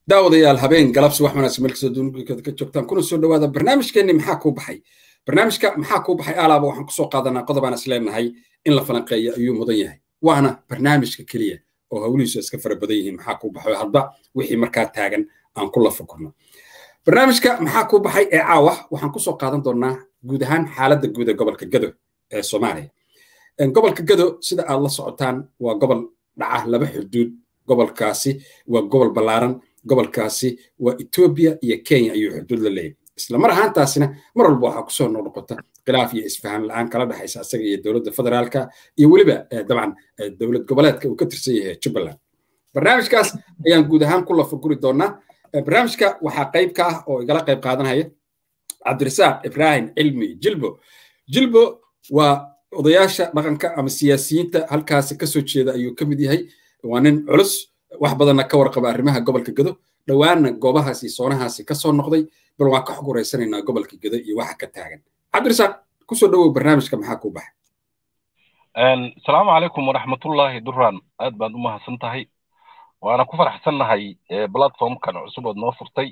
daawadayaal habeen galabsi wax wanaagsan meelkastoo duunkada ka joogtaan kuna soo dhawaada barnaamijkeenni maxaa kuu baxay barnaamijka maxaa kuu baxay alaaba waxaan kusoo qaadanaa qodobaan is leenahay in la falanqeeya ayuu mudan yahay waana barnaamijka keliya oo hawlihiisu iska fara badan yihiin maxaa kuu baxay hadba wixii markaa taagan aan kula fakurno barnaamijka maxaa kuu baxay ee caawa waxaan kusoo qaadan doonaa guud ahaan xaaladda guud ee gobolka gado ee soomaaliya gobolka gado sida aad la socotaan waa gobol dhaca laba xuduud gobolkaasi waa gobol ballaaran gobolkaasi waa etoobiya iyo kenya ayuu xuduud la leeyahay isla mar ahaantaasina mar walba waxaa kusoo noqnoqota khilaaf iyo isfahan la-aan kala dhexaysa asaga iyo dowladda federaalka iyo weliba dabcan dowlad goboleedka uu ka tirsan yahay jubbaland barnaamijkaas ayaan guud ahaan ku lafaguri doonaa barnaamijka waxaa qayb ka ah oo igala qayb qaadanaya cabdirasaaq ibraahim cilmi jilbo jilbo waa odayaasha dhaqanka ama siyaasiyiinta halkaasi kasoo jeeda ayuu ka mid yahay waa nin culus wax badanna ka warqaba arrimaha gobolka gado dhowaanna goobahaasi soonahaasi kasoo noqday bal waan ka xog waraysanaynaa gobolka gado iyo waxa ka taagan cabdirasaaq kusoo dhawow barnaamijka maxaa kuu baxay asalaamu calaykum waraxmatullaahi duraan aad baad u mahadsan tahay waana ku faraxsannahay platformkan cusub ood noo furtay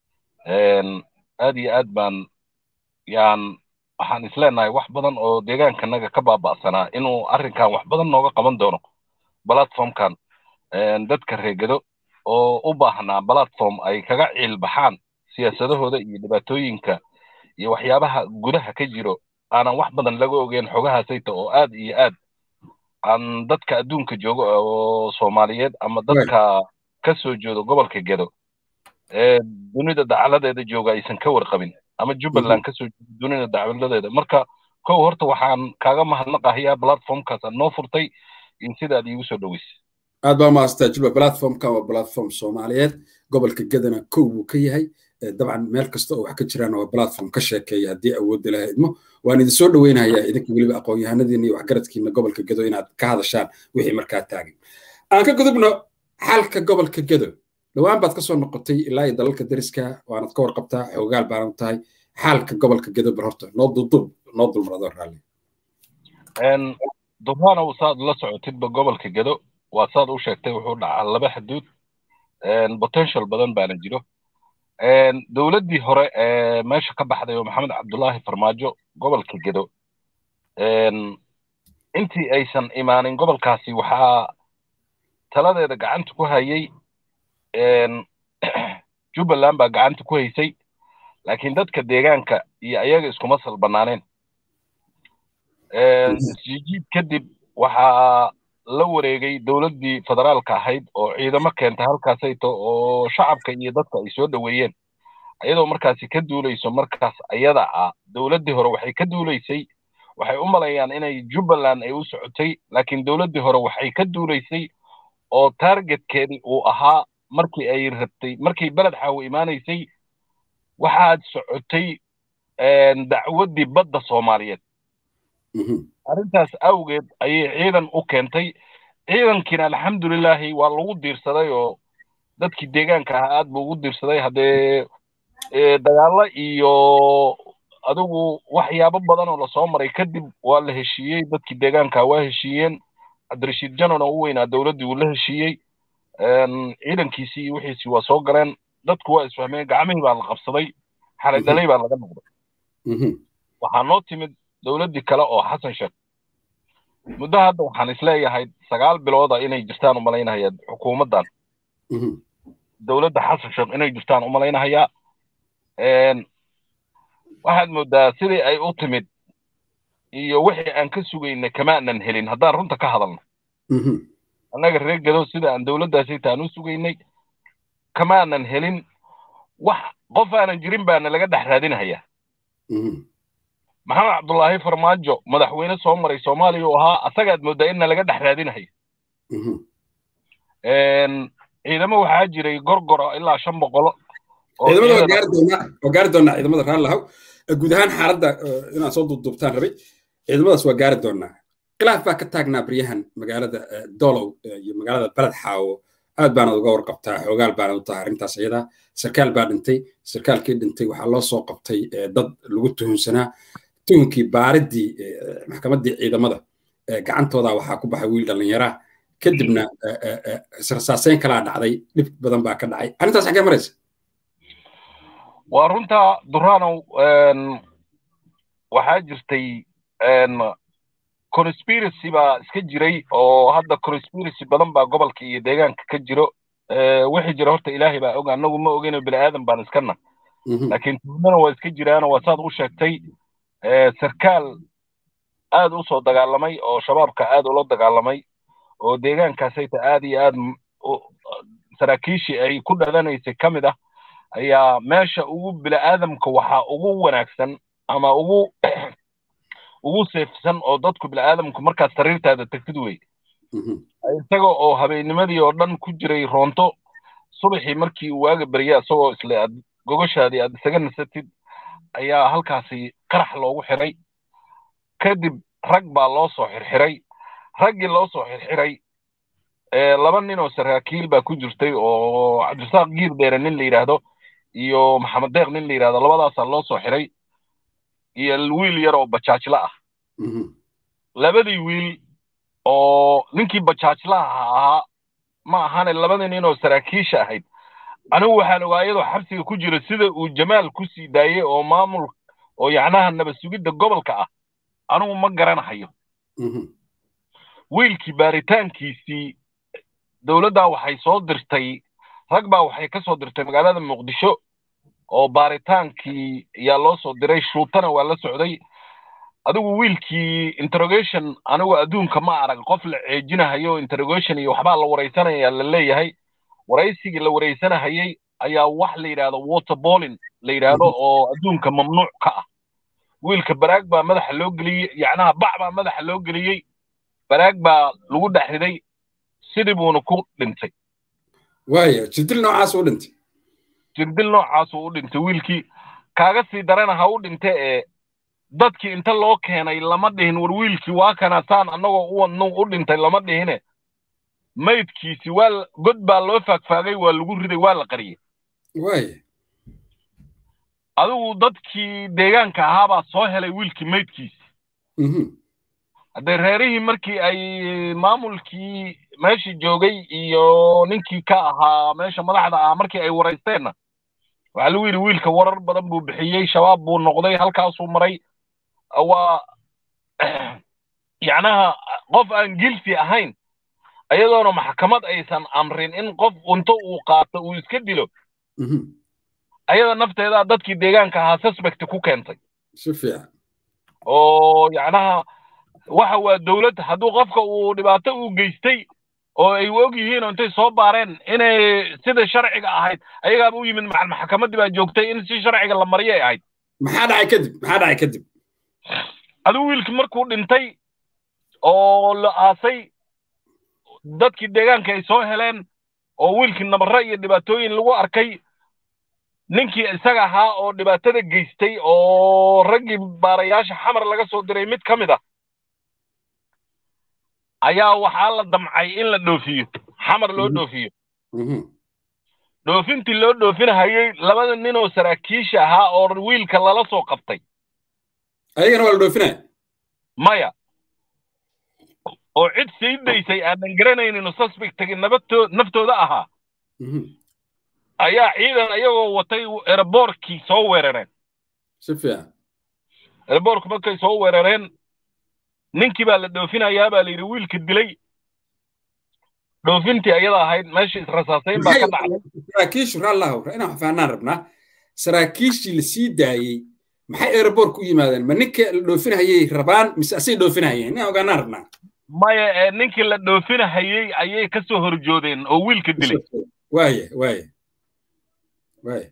aad iyo aad baan yaan waxaan isleenahay wax badan oo deegaankanaga ka baaba'sanaa inuu arrinkan wax badan nooga qaban doono platformkan dadka reegado oo u baahnaa platform ay kaga ciilbaxaan siyaasadahooda iyo dhibaatooyinka iyo waxyaabaha gudaha ka jiro aanan wax badan laga ogeyn xogahaasayta oo aad iyo aad aan dadka adduunka joogo oo soomaaliyeed ama dadka ka soo jeedo gobolka gedo ee dunida dacaladeeda jooga aysan ka warqabin ama jubbaland ka soo jeedo dunida dacaladeeda marka kow horta waxaan kaaga mahadnaqahayaa platformkaas aad noo furtay in sidaad iigu soo dhoweysay aad baa mahadsantaa jilba platformkan waa platform soomaaliyeed gobolka gedana kow buu ka yahay dabcan meel kasta oo wax ka jiraana waa platform ka sheekeeya haddii awoodda laha idmo waan idin soo dhoweynayaa idinka weliba aqoon-yahanadiina iyo waxgaradkiina gobolka gedo inaad ka hadashaan wixii markaa taagan aan ka gudubno xalka gobolka gedo dhowaan baad kasoo noqotay ilaa iyo dalalka dariska waanad ka warqabtaa xoogaal baanad tahay xaalka gobolka gedo bar horta noo duldub noo dulmarado raalli durhaanow saad la socotidba gobolka gedo waa saad u sheegtay wuxuu dhacaa laba xuduud potential badan baana jiro dowladdii hore ee meesha ka baxday oo maxamed cabdullaahi farmaajo gobolka gedo intii aysan imaanin gobolkaasi waxaa taladeeda gacanta ku hayay jubbaland baa gacanta ku haysay laakiin dadka deegaanka iyo ayaga iskuma salbanaaneen isjijiid kadib waxaa la wareegay dowladdii federaalka ahayd oo ciidamo keentay halkaasayto oo shacabka iyo dadka ay soo dhoweeyeen ayadoo markaasi ka duulayso markaas ayada ah dowladdii hore waxay ka duulaysay waxay u malayaan inay jubbaland ay u socotay laakiin dowladdii hore waxay ka duulaysay oo targetkeedii uu ahaa markii ay rabtay markii beled xaawo imaanaysay waxaad socotay dacwaddii badda soomaaliyeed arrintaas awgeed ayay ciidan u keentay ciidankiina alxamdulilaahi waa lagu diirsaday oo dadkii deegaanka ahaa aad buu ugu diirsaday haddee dagaalo iyo adigu waxyaabo badan oo lasoo maray kadib waa la heshiiyey dadkii deegaanka waa heshiiyeen cabdirashiid janon oo u weynaa dowladdii uu la heshiiyey ciidankiisii iyo wixiisii waa soo galeen dadku waa isfahmeen gacmihii baa la qabsaday xalay dhalay baa laga noqday waxaa noo timid dowladdii kale oo xasan sheekh muddo hadda waxaan isleeyahay sagaal bilooda inay jirtaan umalaynahaya xukuumaddan dowladda xasan sheekh inay jirtaan umalaynahayaa waxaad moodaa sidii ay u timid iyo wixii aan ka sugaynay kamaanan helin haddaan runta ka hadalno annaga reer gado sida aan dowladdaasita aan u sugaynay kamaanan helin wax qof aanan jirin baana laga dhex raadinahayaa maxamed cabdullaahi farmaajo madaxweyne soo maray soomaaliya uu ahaa asagaad moodaa inna laga dhex raadinahayo ciidamo waxaa jiray gorgoro ilaa shan boqolo ciidamada waa gaari doonaa ciidamada raallahow guud ahaan xaaladda inaan soo duubduubtaan rabay ciidamadaas waa gaari doonaa khilaaf baa ka taagnaa baryahan magaalada dolow iyo magaalada beled xaawo aad baanad uga warqabtaa xoogaal baanad u tahay arrintaas iyadaa sarkaal baa dhintay sarkaalkii dhintay waxaa loo soo qabtay dad lagu tuhunsanaa tuhunkii baariddii maxkamaddii ciidamada gacantooda waxaa ku baxay wiil dhallinyaraa kadibna israsaaseyn kalaa dhacday dhib badan baa ka dhacay arrintaas xaggee maraysa waa runta duranow waxaa jirtay conspiracy baa iska jiray oo hadda conspiracy badan baa gobolka iyo deegaanka ka jiro wixii jira horta ilaahay baa og annagu ma ogeyno bini aadan baan iskana laakiin tuhmana waa iska jiraano waa saad u sheegtay sarkaal aad u soo dagaalamay oo shabaabka aad ula dagaalamay oo deegaankaasayta aad iyo aad saraakiishii ay ku dhadanaysay ka mid ah ayaa meesha ugu bini'aadamka waxaa ugu wanaagsan ama ugu ugu seefsan oo dadku bini'aadamku markaad sariirtaada tagtid wey isaga oo habeennimadii oo dhan ku jiray roonto subaxii markii uu waaga berya isagoo isle aad gogoshaadii aad isaga nasatid ayaa halkaasi qarax loogu xiray kadib rag baa loo soo xirxiray raggii loo soo xirxiray laba nin oo saraakiil baa ku jirtay oo cabdisaaq giir dheere nin la yidhaahdo iyo maxamed deeq nin la yidhahdo labadaasaa loo soo xiray iyo wiil yar oo bajaajla ah labadii wiil oo ninkii bajaajlaha ahaa ma ahane labadii nin oo saraakiisha ahayd anigu waxaan ogaa iyadoo xabsiga ku jira sida uu jamaal ku sii daayey oo maamul oo yacnaha nabad sugidda gobolka ah anigu ma garanahayo wiilkii baaritaankiisii dowladdaa waxay soo dirtay rag baa waxay ka soo dirtay magaalada muqdisho oo baaritaankii ayaa loo soo diray shuutana waa la socday adigu wiilkii interrogation anigu adduunka ma arag qof la ceejinahayo interrogation iyo waxbaa la waraysanaya la leeyahay waraysigii la waraysanahayay ayaa wax la yidhaahdo waterbolin la yidhaahdo oo adduunka mamnuuc ka ah wiilka baraag baa madaxa loo geliyey yacnaha bac baa madaxa loo geliyey baraag baa lagu dhex riday sidii buuna ku dhintay waaya jirdil noocaas u dhintay jirdil noocaasuu u dhintay wiilkii kaaga sii darana ha u dhinte ee dadkii inta loo keenay lama dhihin war wiilkii waa kana saan annagoo u wadnu u dhintay lama dhihine maydkiisi waa god baa loo faagfaagay waa lagu riday waa la qariyey waaya adigu dadkii deegaanka ahaabaa soo helay wiilkii maydkiisi haddee reerihii markii ay maamulkii meeshii joogay iyo ninkii ka ahaa meesha madaxda ah markii ay waraysteenna waxaa lagu yidhi wiilka warar badan buu bixiyey shabaab buu noqday halkaasuu maray waa yacnaha qof aan gilfi ahayn ayadoona maxkamad aysan amrin in qof unto uu qaato uu iska dilo ayada nafteedaa dadkii deegaanka ahaa suspect ku keentay si fiican oo yacnaha waxa waa dowlad hadduu qofka uu dhibaato uu geystay oo ay og yihiin oo intay soo baareen inay sida sharciga ahayd ayagaaba u yimid macal maxkamaddii baa joogtay in si sharciga la mariyay ahayd maxaa dhacay kadib maxaa dhacay kadib adigu wiilkii markuu dhintay oo la aasay dadkii deegaanka ay soo heleen oo wiilkii nabarro iyo dhibaatooyin lagu arkay ninkii isaga ahaa oo dhibaatada geystay oo raggii baarayaasha xamar laga soo diray mid ka mid ah ayaa waxaa la damcay in la dhoofiyo xamar loo dhoofiyo dhoofintii loo dhoofinahayey labada nin oo saraakiisha ahaa oo wiilka lala soo qabtay ayagana waa la dhoofinaya maya oo cid sii daysay aanan garanaynin suspectagi nabadtoo naftooda ahaa ayaa ciidan ayagoo watay eraboorkii soo weerareen si fiican eraboorku markay soo weerareen ninkii baa la dhoofinayaa baa la yidhi wiilka dilay dhoofintii ayada ahayd meeshii israsaasayn baa ka dhacday saraakiishu raallahu inaan wax fahnaan rabnaa saraakiishii la sii daayey maxay aeroboork u yimaadeen ma ninka la dhoofinahayay rabaan mise asay dhoofinahayeen inaan ogaanaan rabnaa maya ee ninkii la dhoofinahayey ayay ka soo horjoodeen oo wiilka dilay waaya waaya waaya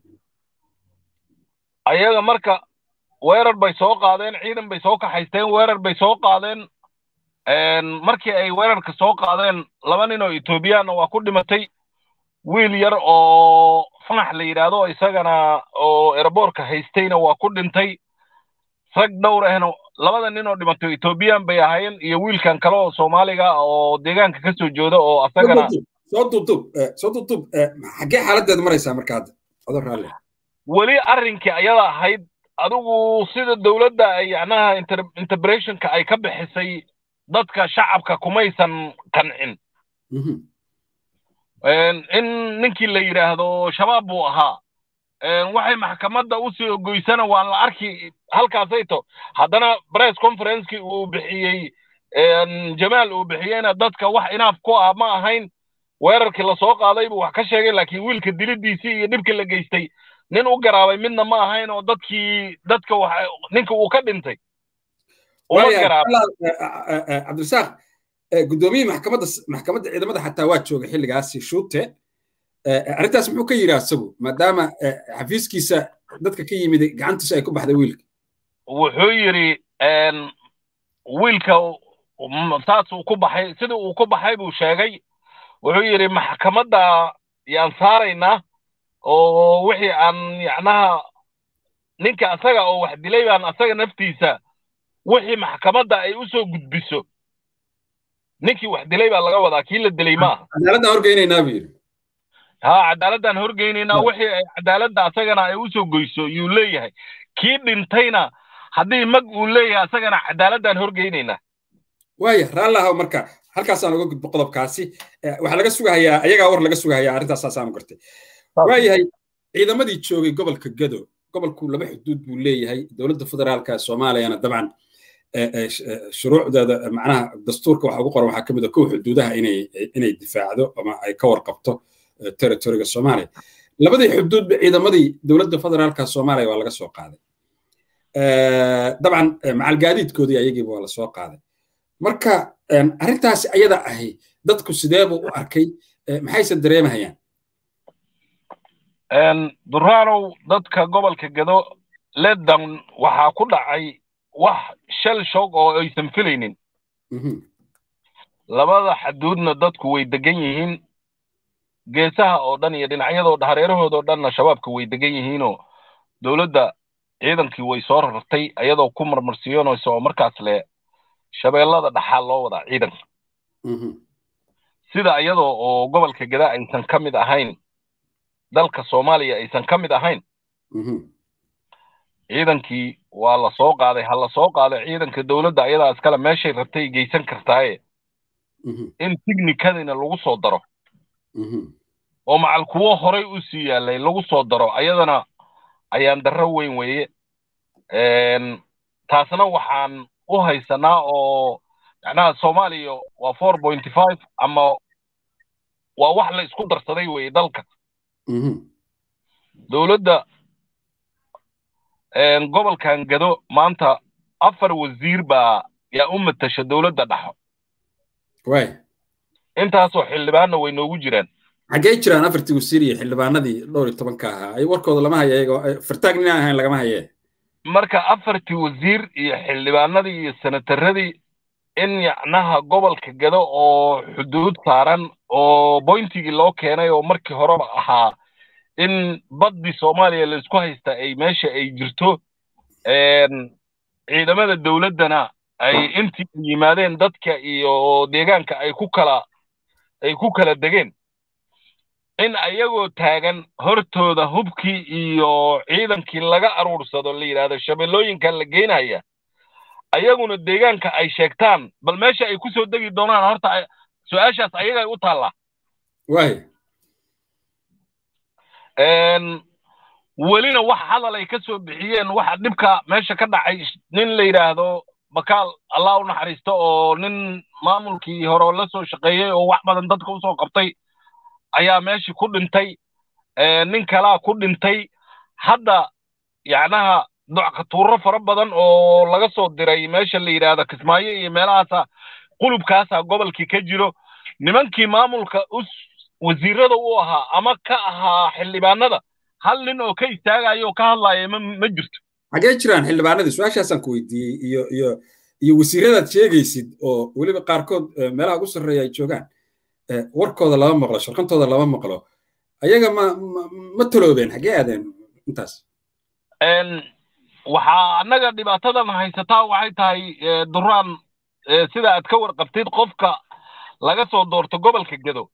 ayaga marka weerar bay soo qaadeen ciidan bay soo kaxaysteen weerar bay soo qaadeen markii ay weerarka soo qaadeen laba nin oo etoobiyaanna waa ku dhimatay wiil yar oo fanax la yidhaahdo isagana oo eraboorka haystayna waa ku dhintay rag dhowr ahna labada nin oo dhimatay etoobiyaan bay ahaayeen iyo wiilkan kale oo soomaaliga oo deegaanka ka soo jooda oo asagana soo duubtub soo duubtub xaggee xaaladdeeda maraysaa marka hadda adoo raalle weli arrinkii ayada ahayd adigu sida dowladda ay yacnaha interpretationka ay ka bixisay dadka shacabka kumaysan qancin in ninkii la yidhaahdo shabaab buu ahaa waxay maxkamadda u soo goysana waa la arki halkaasayto haddana press conferencekii uu bixiyey jamaal uu bixiyeyna dadka wax inaaf ku ah ma ahayn weerarkii lasoo qaaday buu wax ka sheegay laakiin wiilka dilidiisii iyo dhibkii la geystay nin u garaabay midna ma ahayn oo dadkii dadka ninka uu ka dhintay uma garaabay cabdirasaaq guddoomiyihii maxkamadda maxkamadda ciidamada xataa waa joogay xilligaasi shuute arrintaas muxuu ka yidhi asagu maadaama xafiiskiisa dadka ka yimid gacantiisa ay ku baxday wiilka wuxuu yidhi wiilka saas uu ku baxay sidii uu ku baxay buu sheegay wuxuu yidhi maxkamadda yaan saaraynaa oo wixii aan yacnaha ninka asaga oo wax dilay baan asaga naftiisa wixii maxkamadda ay u soo gudbiso ninkii wax dilay baa laga wadaa kii la dilay maaha cadaaladdan horgeynaynaa buu yidhi ha cadaaladdan horgeynaynaa wixii ay cadaaladda asagana ay u soo goyso yuu leeyahay kii dhintayna haddii mag uu leeyahay asagana cadaaladdan horgeynaynaa waaya raallahaw marka halkaasaan uga gudbo qodobkaasi waxaa laga sugahayaa ayagaa war laga sugahayaa arrintaas saasaanu gartay waayahay ciidamadii joogay gobolka gado gobolku laba xuduud buu leeyahay dowladda federaalka soomaaliyana dabcan shuruucdeeda macnaha dastuurka waxa ugu qoran waxaa ka mid a kow xuduudaha inay inay difaacdo ama ay ka warqabto territoriga soomaaliya labadii xuduudba ciidamadii dowladda federaalka soomaaliya waa laga soo qaaday dabcan macalgaadiidkoodii ayagiiba waa lasoo qaaday marka arrintaasi ayada ahi dadku sideebuu u arkay maxayse dareemahayaan duraanow dadka gobolka gado ledan waxaa ku dhacay wax shal shoog oo aysan filaynin labada xaduudna dadku way degan yihiin geesaha oo dhan iyo dhinacyadoo hareerahoodoo dhanna shabaabka way degan yihiinoo dowladda ciidankii way soo rartay ayadoo ku marmarsiyoonaysa oo markaas le shabeellada dhaxaal loo wadaa ciidanka sida iyadoo oo gobolka gada aysan ka mid ahayn dalka soomaaliya aysan ka mid ahayn ciidankii waa la soo qaaday ha la soo qaaday ciidanka dowladda ayadaa iskale meeshay rabtay geysan kartaaye in tignikadina lagu soo daro oo macal kuwo horay u sii yaallay lagu soo daro ayadana ayaan darro weyn weeye taasna waxaan u haysanaa oo macnaha soomaaliya waa four pointy five ama waa wax la isku darsaday weeye dalka dowladda gobolkan gado maanta afar wasiir baa yaa u matasha dowladda dhaxo way intaasoo xildhibaanna way noogu jiraan xaggee jiraan afartii wasiir iyo xildhibaanadii dhowr iyo tobanka ahaa ay warkooda lama haya iyago fartaag nin aan ahayn lagama haye marka afartii wasiir iyo xildhibaanadii iyo senataradii in yacnaha gobolka gado oo xuduud saaran oo boyntigii loo keenay oo markii horeba ahaa in baddii soomaaliya laisku haysta ay meesha ay jirto ciidamada dowladdana ay intii yimaadeen dadka iyo deegaanka ay ku kala ay ku kala degeen in ayagoo taagan hortooda hubkii iyo ciidankii laga aruursado la yidhahdo shabeellooyinkan la geynaya ayaguna deegaanka ay sheegtaan bal meesha ay ku soo degi doonaan horta su-aashaas ayagay u taallaa waay welina wax hadal ay ka soo bixiyeen waxa dhibka meesha ka dhacay nin la yidhaahdo bakaal allah u naxariisto oo nin maamulkii hore la soo shaqeeyey oo wax badan dadka usoo qabtay ayaa meeshii ku dhintay nin kalaa ku dhintay hadda yacnaha dockatuuro fara badan oo laga soo diray meesha la yidhaahdo kismaayo iyo meelahaasa qulubkaasaa gobolkii ka jiro nimankii maamulka wasiirada u ahaa ama ka ahaa xildhibaanada hal nin oo ka istaagayo oo ka hadlaaya ma ma jirto xaggee jiraan xildhibaanadii su-aashaasaan ku weydiiyey iyo iyo iyo wasiiradaad sheegaysid oo weliba qaarkood meelaha ugu sarreeya ay joogaan warkooda lama maqlo sharqantooda lama maqlo ayaga ma ma taloobeen xaggee aadeen intaas waxaa annaga dhibaatadan haysataa waxay tahay duraan sida aad ka warqabtid qofka laga soo doorto gobolka gedo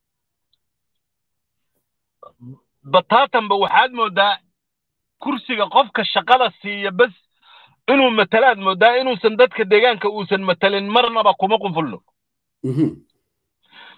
bataatanba waxaad mooddaa kursiga qofka shaqada siiya bes inuu matalaad mooddaa inuusan dadka deegaanka uusan matalin marnaba kuma qunfulno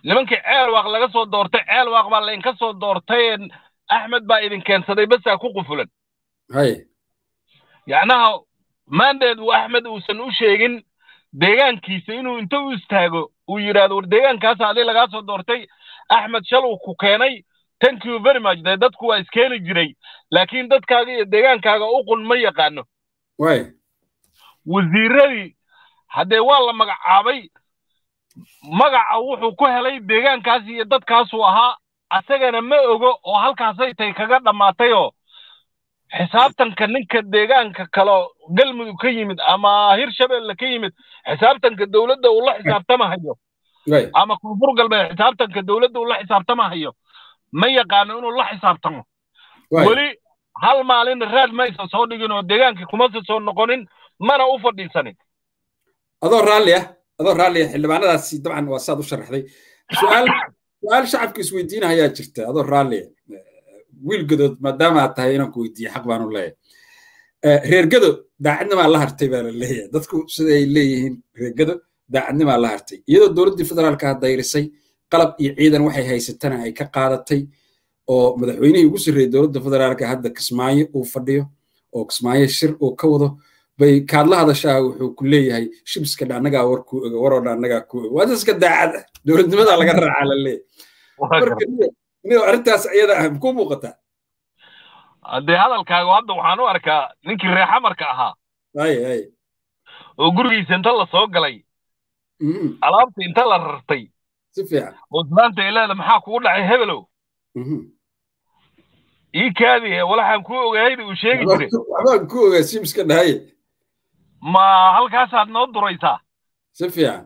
nimankii ceelwaaq laga soo doortay ceelwaaq baa laydinka soo doortay axmed baa idin keensaday basaa ku qufulan hay yacnaha maandeed uu axmed uusan u sheegin deegaankiisa inuu inta u istaago uu yidhaahdo war deegaankaasa adi lagaa soo doortay axmed shal uu ku keenay thank you very much dee dadku waa iskeeni jiray laakiin dadkaaga iyo deegaankaaga u qun ma yaqaano way wasiiradii haddee waa la magacaabay magaca wuxuu ku helay deegaankaas iyo dadkaasuu ahaa asagana ma ogo oo halkaasay tay kaga dhammaatayoo xisaabtanka ninka deegaanka kale galmudug ka yimid ama hirshabelle ka yimid xisaabtanka dowladda uu la xisaabtamahayo way ama koonfur galbeed xisaabtanka dowladda uu la xisaabtamahayo ma yaqaano inuu la xisaabtamo way weli hal maalin raad ma aysan soo dhigin oo deegaankii kumasa soo noqonin mana u fadhiisanin adoo raalli ah adoo raalli ah xildhibaanadaasi dabcan waa saad u sharaxday su-aal su-aal shacabka isweydiinahayaa jirta adoo raalli ah wiil gadood maadaama aad tahay inaan ku weydiiye xaq baan u leeyahay Eh, reer gado daacadnimaa la hartay baa la leeyahay dadku siday leeyihiin reer gado daacadnimaa la hartay iyadoo dowladdii federaalka ah dayrisay qalab iyo ciidan waxay haysatana ay ka qaadatay oo madaxweynihii ugu sarreeyey dowladda federaalka hadda kismaayo uu fadhiyo oo kismaayo shir uu ka wado bay kaadla hadashaa wuxuu ku leeyahay shibiska dha annagaa war ku oga waroo dha annagaa ku oga waa dadka daacad ah dowladnimadaa laga raacaa la leeyahay marka niyo- niyo arrintaas iyada ah makuu muuqataa haddee hadalkaaga hadda waxaan u arkaa ninkii reexamarka ahaa ay ay oo gurigiisa inta la soo galay Mhm. alaabta inta la rartay si fiican oo islaanta ay leeda maxaa kugu dhacay hebelow Mhm. ii kaadi walaxaan kuu ogahayda uu sheegi jiray waxbaan ku ogaa shibiska dhahaye ma halkaasaad noo duraysaa si fiican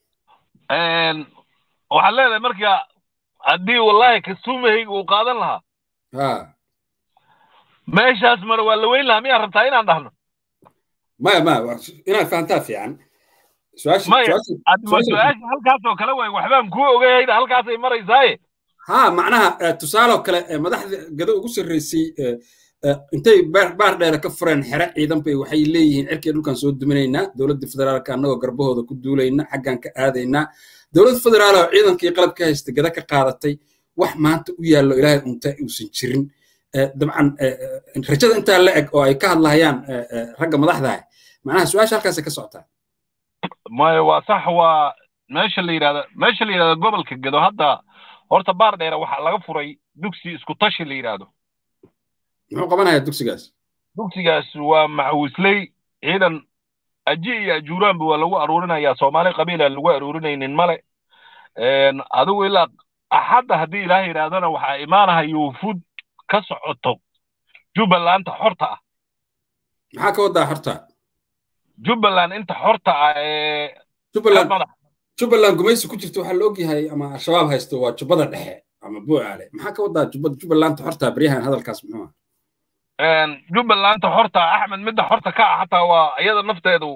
waxaad leedahay marka haddii wallaahi kastuumahayga uu qaadan lahaa ha meeshaas mara waa la weyn lahaa miyaa rabtaa inaan dhahno maya maya waa- inaad fahantaa fiican su-aasha Maya. su-aasha adma Su-aasha- su-aasha halkaas oo kale waay waxbaan kuu ogahayda halkaasay maraysaaye ha macnaha eh, tusaaloo kale eh, madaxda gado ugu sarreysay eh, eh, intay baar baar dheere ka fureen xere ciidan bay waxay leeyihiin cirkii dhulkan soo duminaynaa dowladda federaalka annagoo garbahooda ku duulayna xaggan ka aadaynaa dowladda federaal oo ciidankii qalab ka haysta gada ka qaadatay wax maanta u yaallo ilaahay unta uusan jirin Eh, dabcan eh, eh, rajada intaa la eg oo ay ka hadlahayaan eh, eh, ragga madaxda ah macnaha su-aasha halkaasay ka socotaa maya waa sax waa meesha la yidhahda meesha la yidhahda gobolka gedo hadda horta baar dheere waxaa laga furay dugsi isku tashi la yidhaahdo muxuu qabanayaa dugsigaas dugsigaas waa maxwisley ciidan aji iyo ajuuraanba waa lagu aruurinayaa soomaali qabiila lagu aruurinaynin male adigu ilaa axadda haddii ilaah yidhaahdana waxaa imaanahaya wufuud ka socoto jubbalanta xorta ah maxaa ka wadaa horta jubbaland inta xorta ah ee ka jubbaland madax jubbaland gumaysi ku jirta waxaa la ogyahay ama al-shabaab haysto waa jubbada dhexe ama buucaale maxaa ka wadaa jubba- jubbalanta horta baryahan hadalkaas muxuu ah jubbalanta xorta ah axmed midda xorta ka ah xataa waa iyada nafteedu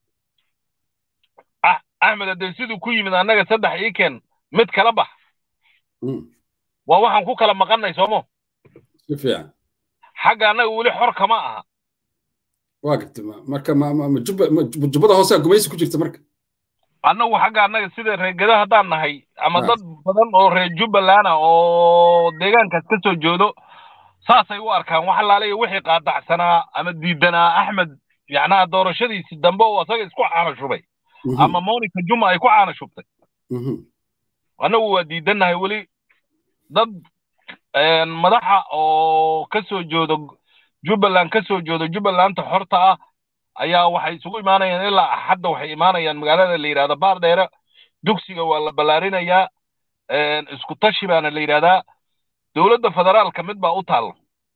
Ah- axmed haddee siduu ku yimid annaga saddex ii keen mid kala bax Mm, waa waxaan ku kala maqannay soomo si fiican xagga annaga weli xor kama aha waa garta ma- marka ma- ma- ma jubba- ma jubba- jubbada hoose gumaysi ku jirta marka annagu xagga annaga sida reer geda haddaan nahay ama Ah. dad badan oo reer jubbaland ah oo deegaankaas ka soo joodo saasay u arkaan wax allaale iyo wixii qaadacsanaa ama diidanaa axmed yacnaha doorashadiisi dambe oo asaga isku caana shubay Mhm, ama monica juma ay ku caana shubtay mhm, annagu waa diidannahay weli dad een, madaxa oo ka soo joodo jubbaland ka soo joodo jubbalanta xorta ah ayaa waxay isugu imaanayaan ilaa axadda waxay imaanayaan magaalada la yidhahda baardheere dugsiga waa la ballaarinayaa een, isku tashi baana la yidhahdaa dowladda federaalka mid baa u taalla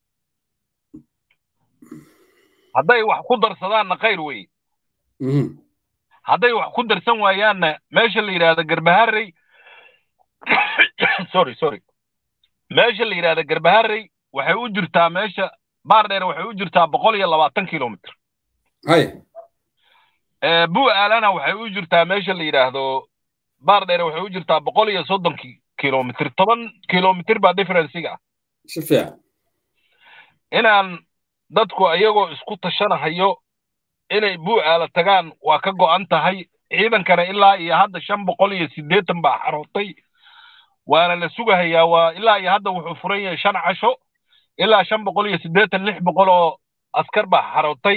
hadday wax ku darsadaanna khayr weeye mhm. hadday wax ku darsan waayaanna meesha la yidhahda garbaharey sorry sorry meesha la yidhahda garbaharey waxay u jirtaa meesha baardheer waxay u jirtaa boqol iyo labaatan kilomitr hay buu aalana waxay u jirtaa meesha la yidhaahdo baardheer waxay u jirtaa boqol iyo soddon ki- kilomitr toban kilomitr baa differenciga ah si fiican inaan dadku iyagoo isku tashanahayo inay buu aala tagaan waa ka go'an tahay ciidankana ilaa iyo hadda shan boqol iyo siddeetan baa xarootay waana la sugahayaa waa ilaa iyo hadda wuxuu furan yahay shan casho ilaa shan boqol iyo siddeetan lix boqol oo askar baa xarootay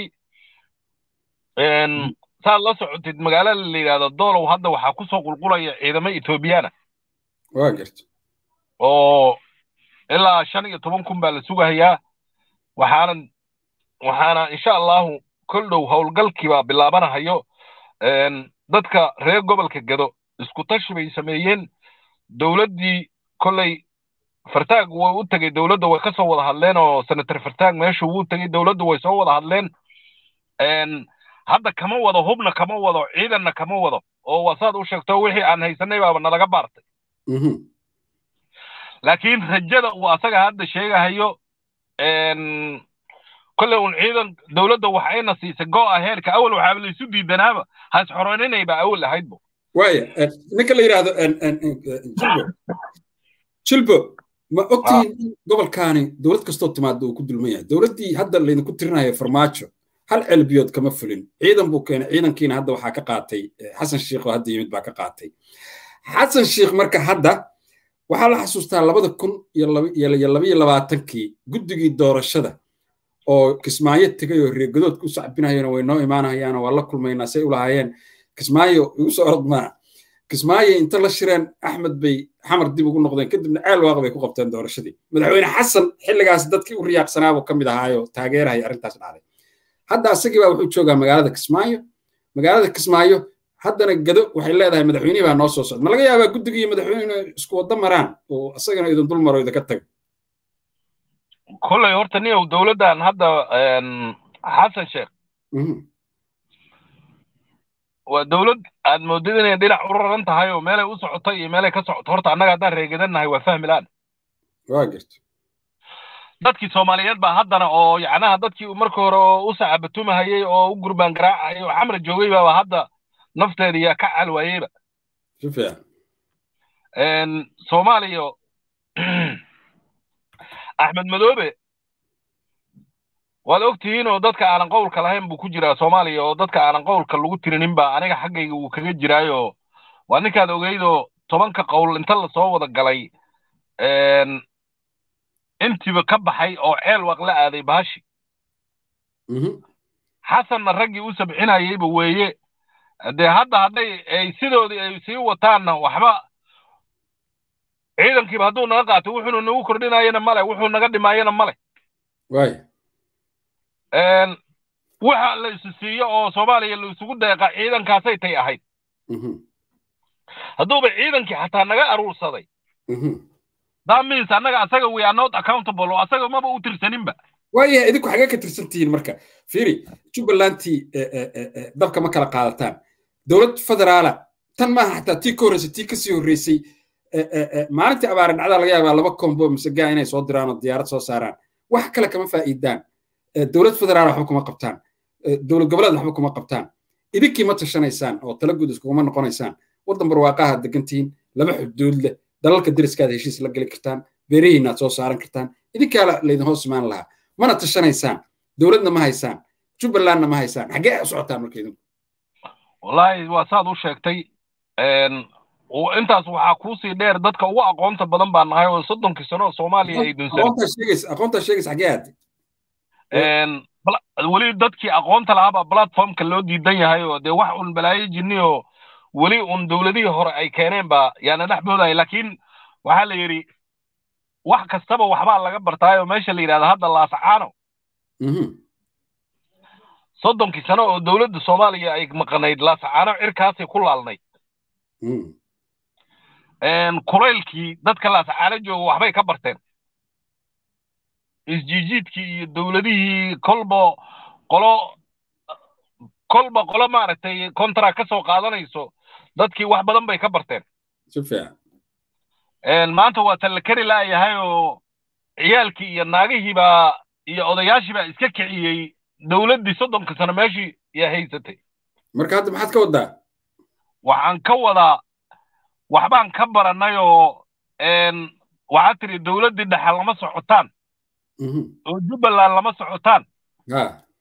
saad la socotid magaalada la yidhahdo doolow hadda waxaa ku soo qulqulaya ciidamo ethoobiyaana waa garta oo ilaa shan iyo toban kun baa la sugahayaa waxaana waxaana insha allahu kol dhow howlgalkii baa bilaabanahayo dadka reer gobolka gado isku tashi bay sameeyeen dowladdii kolley fartaag way u tegey dowladda way ka soo wada hadleen oo senator fartaag meeshu wuu tegey dowladda way soo wada hadleen hadda kama wado hubna kama wado ciidanna kama wado oo waa saad u sheegto wixii aan haysanay baaba nalaga baartay laakiin rajada uu asaga hadda sheegahayo kolley un ciidan dowladda waxayna siisay go'a heerka awal waxaaba laysu diidanaaba has xoroninayba awal ahaydbo waaya ninka la yidhaahdo jilbo jilbo ma ogtihiin in gobolkaani dowlad kastoo timaada uu ku dulman yahay dowladdii hadda laydinku tirinayo farmaajo hal celbiyood kama fulin ciidan buu keenay ciidankiina hadda waxaa ka qaatay xasan sheikh oo hadda yimid baa ka qaatay xasan sheikh marka hadda waxaa la xasuustaa labada kun iyo labaiyo labaatankii guddigii doorashada oo kismaayo tegay oo reegadoodka u sacbinayona way noo imaanayaan waa la kulmaynaa say u lahaayeen kismaayo igu soo orod maa kismaayo inta la shireen axmed bay xamar dib ugu noqdeen kadibna ceel waaq bay ku qabteen doorashadii madaxweyne xasan xilligaas dadkii u riyaaqsanaabuu ka mid ahaayo taageerahaya arrintaas dhacday hadda asagii baa wuxuu joogaa magaalada kismaayo magaalada kismaayo haddana gado waxay leedahay madaxweynihii baa noo soo socda ma laga yaabaa guddiga iyo madaxweyne isku wadda maraan oo asagana idin dul maro idinka tago kolley horta niyow dowladdan hadda xasan sheekh waa dowlad aad moodid inay dhinac u raran tahay oo meelay u socoto iyo meelay ka socoto horta annaga haddaan reegadannahay waa fahmi laan waa garta dadkii soomaaliyeed baa haddana oo yacnaha dadkii marka hore oo u sacabatumahayey oo u gurbaan garaacayay oo xamra joogay baaba hadda nafteeda yaa ka calwaayeyba si fiican soomaaliya axmed madoobe waad ogtihiin oo dadka aanan qowlka lahayn buu ku jiraa soomaaliya oo dadka aanan qowlka lagu tirinin ba aniga xaggayga wuu kaga jiraayo waa ninkaad ogeydoo tobanka qowl inta lasoo wada galay intiiba ka baxay oo ceel waq la aaday baashi xasanna raggii u sabcinayeyba weeye dee hadda hadday ay sidoodii ay sii wataanna waxba ciidankiiba hadduu naga qaato wuxuuna nagu kordhinayana male wuxuu naga dhimaayana male waaya waxa la isu siiyo oo soomaaliya la isugu deeqa ciidankaasay tay ahayd hadduuba ciidankii xataa naga aruursaday that means annaga asaga we are not accountable oo asaga maba u tirsaninba waayahay idinku xagee ka tirsan tihiin marka fiiri jubbalandtii dabka ma kala qaadataan dowlad federaala tan maaha xataa tii ka horreysay tii kasii horreysay maalintii abaare dhacdaa laga yaabaa laba kombo mise gaa inay soo diraan oo diyaarad soo saaraan wax kale kama faa'iidaan dowlad federaal waxba kuma qabtaan dowlad goboleed waxba kuma qabtaan idinkii ma tashanaysaan oo tala guud iskuguma noqonaysaan waddan barwaaqaha degantihiin laba xuduud leh dalalka deriskaad heshiis la geli kartaan beerihiinaad soo saaran kartaan idinkaa laydin hoos imaan lahaa mana tashanaysaan dowladna ma haysaan jubbalandna ma haysaan xaggee u socotaan marka idinku wallaahi waa saad u sheegtay intaas waxaa kuusii dheer dadka ugu aqoonta badan baa nahay oo soddonkii sano oo soomaaliya ay dunsanaqoontaa sheegaysa xaggee aad weli dadkii aqoonta lahaabaa platformka loo diidan yahay oo dee wax un balaayo jinni oo weli un dowladihii hore ay keeneen baa yaana dhex boodaya laakiin waxaa la yidhi wax kastaba waxbaa laga bartaayoo meesha la yidhahda hadda laasacaano soddonkii sano oo dowladda soomaaliya ay maqanayd laasacaano cirkaasay ku laalnayd kulaylkii dadka laasacaano jooga waxbay ka barteen isjiijiidkii iyo dowladihii kolba qolo kolba qolo maaragtay contract ka soo qaadanayso dadkii wax badan bay ka barteen si fiican maanta waa talla kari laayahay oo ciyaalkii iyo naagihii baa iyo odayaashii baa iska kiciyey dowladdii soddonka sano meeshii yaa haysatay marka hadda maxaad ka waddaa waxaan ka wadaa waxbaan ka barannay oo waxaad tiri dowladdii dhexe lama socotaan oo jubbaland lama socotaan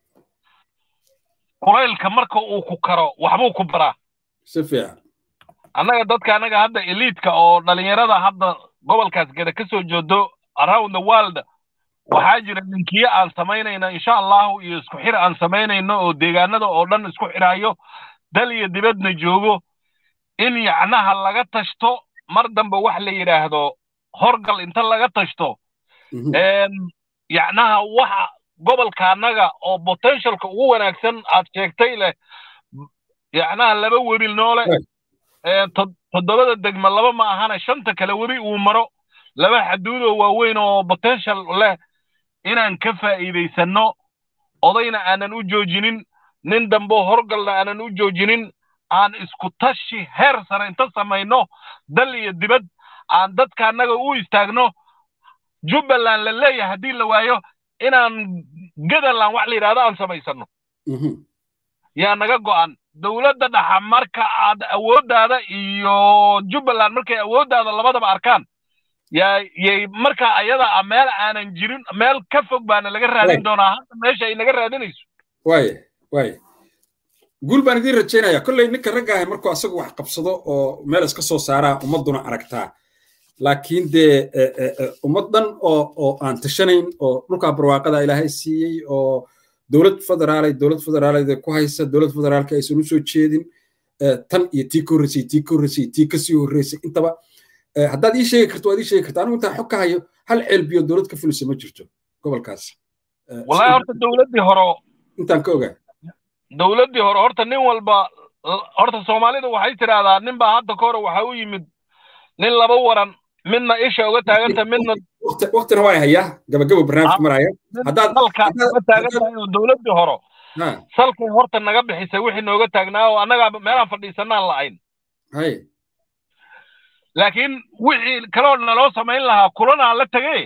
kulaylka marka uu ku karo waxbuu ku baraa si fiican annaga dadka annaga hadda eliidka oo dhalinyarada hadda gobolkaas geda ka soo joodo around the world waxaa jira linkiyo aan samaynayno insha allahu iyo isku xir aan samaynayno oo deegaanada oo dhan isku xirayo dal iyo dibadna joogo in yacnaha laga tashto mar dambe wax la yidhaahdo horgal inta laga tashto yacnaha waxa gobolka annaga oo potentialka ugu wanaagsan aad sheegtay leh yacnaha laba webil noole toddobada degma laba ma ahana shanta kale webi uu maro laba xaduudoo waaweyn oo potential leh inaan ka faa'iidaysanno odayna aanan u joojinin nin dambo horgalna aanan u joojinin aan isku tashi heer sare inta samayno dal iyo dibad aan dadka annaga u istaagno jubbaland la leeyahay haddii la waayo inaan gadaland wax la yidhahdo aan samaysanno yaa naga go'an dowladda dhaxa marka aad awooddaada iyo jubbaland markay awooddaada labadaba arkaan yaa yay marka ayada ah meel aanan jirin meel ka fog baana laga raadin doonaa hadda meesha ay naga raadinayso waaya waaya guul baan idiin rajaynaya kolley ninka ragga ahay markuu asagu wax qabsado oo meel iska soo saaraa ummadduna aragtaa laakiin dee ummad dhan oo oo aan tashanayn oo dhulkaa barwaaqada ilaahay siiyey oo dowlad federaalay dowlad federaalada ku haysa dowlad federaalka aysan u soo jeedin tan iyo tii ka horreysay tii ka horreysay tii kasii horreysay intaba haddaad ii sheegi karto waad ii sheegi karta anigu intaan xog ka hayo hal ceelbiyo dowlad ka fulisa ma jirto gobolkaas wallahi horta dowladdii hore intaan ka ogaa dowladdii hore horta nin walba horta soomaalida waxay tidhaahdaa nin baa hadda ka hore waxa u yimid nin laba waran midna isha uga taaganta midna waktina waa hayaa gabagabo barnaamijka maraya haddaad uga taagan tahay oo dowladdii hore salkay horta naga bixisay wixii nooga taagnaa oo annagaa meelaan fadhiisanaan la'ayn hay laakiin wixii kaloo naloo samayn lahaa kulanaa la tegey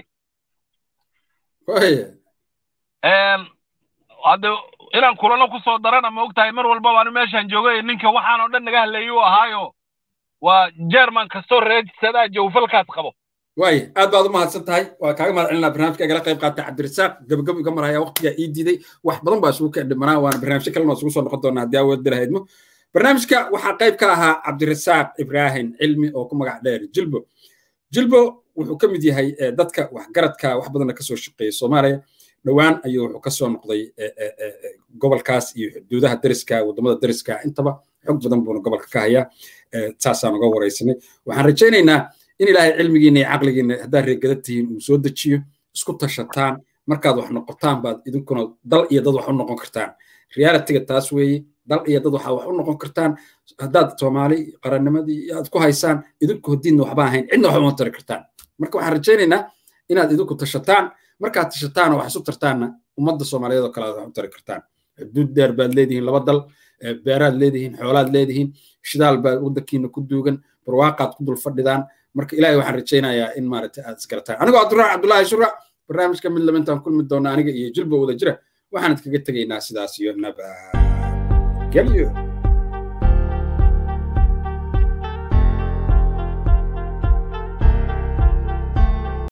hadde inaan kulano ku soo darana ma ogtahay mar walbaba anu meeshaan joogay ninka waxaan oo dhan naga hadleeyey u ahaayo waa jerman kastoo reesadaa jawfalkaas qabo waaya aad baad u mahadsan tahay waa kaaga mahad celinaa barnaamijka igala qayb qaatay cabdirasaaq gabagabo iga maraya waqtigaa ii diiday wax badan baa isugu kadhimanaa waana barnaamijyo kalena isugu soo noqon doonaa haddii awood dalahaydmo barnaamijka waxaa qayb ka ahaa cabdirasaaq ibraahim cilmi oo ku magac dheer jilbo jilbo wuxuu ka mid yahay dadka waxgaradka wax badanna kasoo shaqeeya soomaaliya dhowaan ayuu wuxuu kasoo noqday gobolkaas iyo xuduudaha dariska wadamada dariska intaba xog badan buuna gobolka ka hayaa saasaan uga waraysanay waxaan rajaynaynaa in ilaahay cilmigiina iyo caqligiina haddaad reegada tihiin uu soo dejiyo isku tashataan markaad wax noqotaan baad idinkuna dal iyo dad wax u noqon kartaan realitiga taas weeye dal iyo dad waxaa wax u noqon kartaan haddaad soomaali qarannimadii aad ku haysaan idinku hodiinna waxba ahayn cidna waxba uma tari kartaan marka waxaan rajaynaynaa inaad idinku tashataan markaad tashataan oo wax isu tartaanna ummadda soomaaliyeed oo kale aad wax u tari kartaan xuduud dheer baad leedihiin laba dal beeraad leedihiin xoolaad leedihiin shidaal baad waddankiina ku duugan barwaaqaad ku dul fadhidaan marka ilaahay waxaan rajaynayaa in maaragtay aad isgarataan anigoo cabduraac cabdullaahi shura barnaamijka mid laba intaan kulmi doona aniga iyo jilba wada jira waxaan idkaga tegaynaa sidaas iyo nabad gelyo